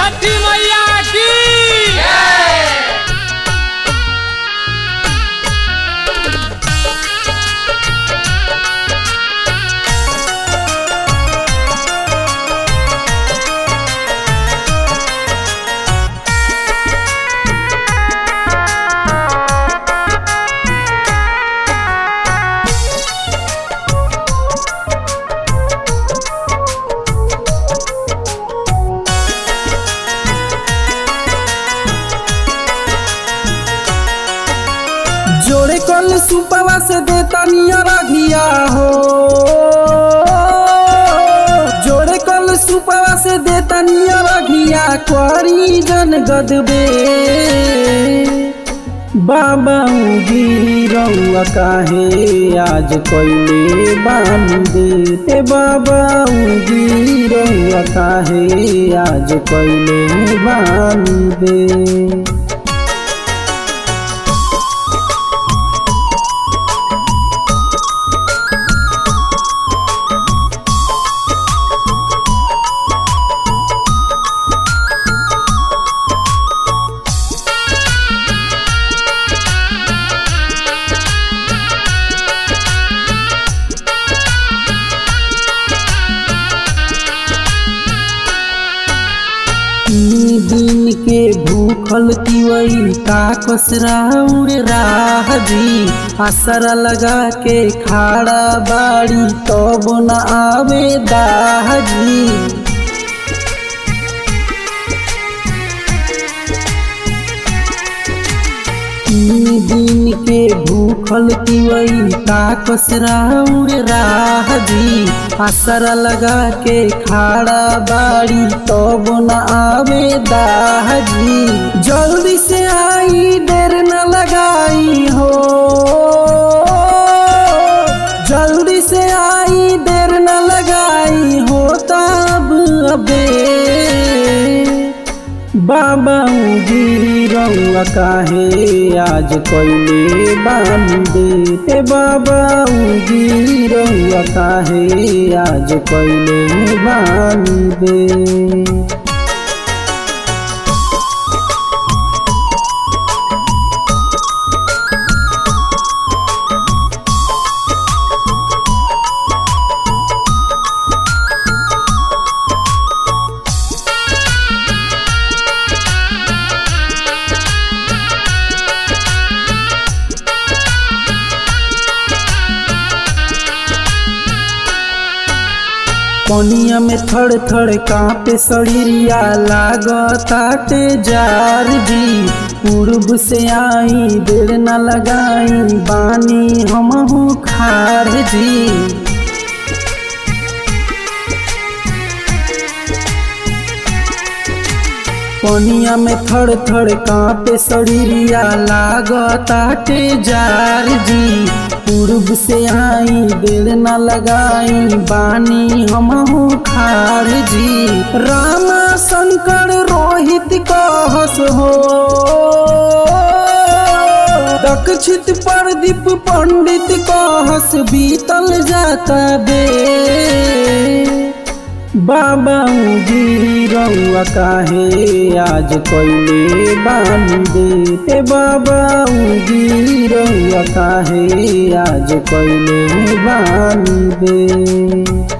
छठी मैया की जोड़े कल सुपवा से देता नियर घिया हो जोड़े कल सुपवा से देता नियर घिया करी जन गदबे बाबा गिरौआ काहे आज कैले बांधे ए बाबा गिरौआ काहे आज कैले बांधे तीन दिन के भूखल तिवई का कसरा उड़ राह जी असरा लगा के खाड़ा बाड़ी तब न आवे दाह जी तीन दिन के भूखल तिवई का कसरा उड़ राह जी असरा लगा के खाड़ा बाड़ी तब न आवे दाह जी जल्दी से आई देर न लगाई हो जल्दी से आई देर न लगाई हो तब अबे बाबा गिरौआ काहे आज कैले बांधे ए बाबा गिरौआ काहे आज कैले बांधे पनिया में थड़ थड़ कांपे सड़िया लागताटे जार जी पूर्व से आई देर न लगाई बानी हमहू खार जी पनिया में थड़ थड़ कांपे सड़िया लागताटे जार जी पूर्व से आई देर न लगाई बानी हमहू खार जी रामा शंकर रोहित कहस हो दक्षित प्रदीप पंडित कहस बीतल जाता बे बाबा गिरौआ काहे आज कैले बांधे ए बाबा गिरौआ काहे आज कैले बांधे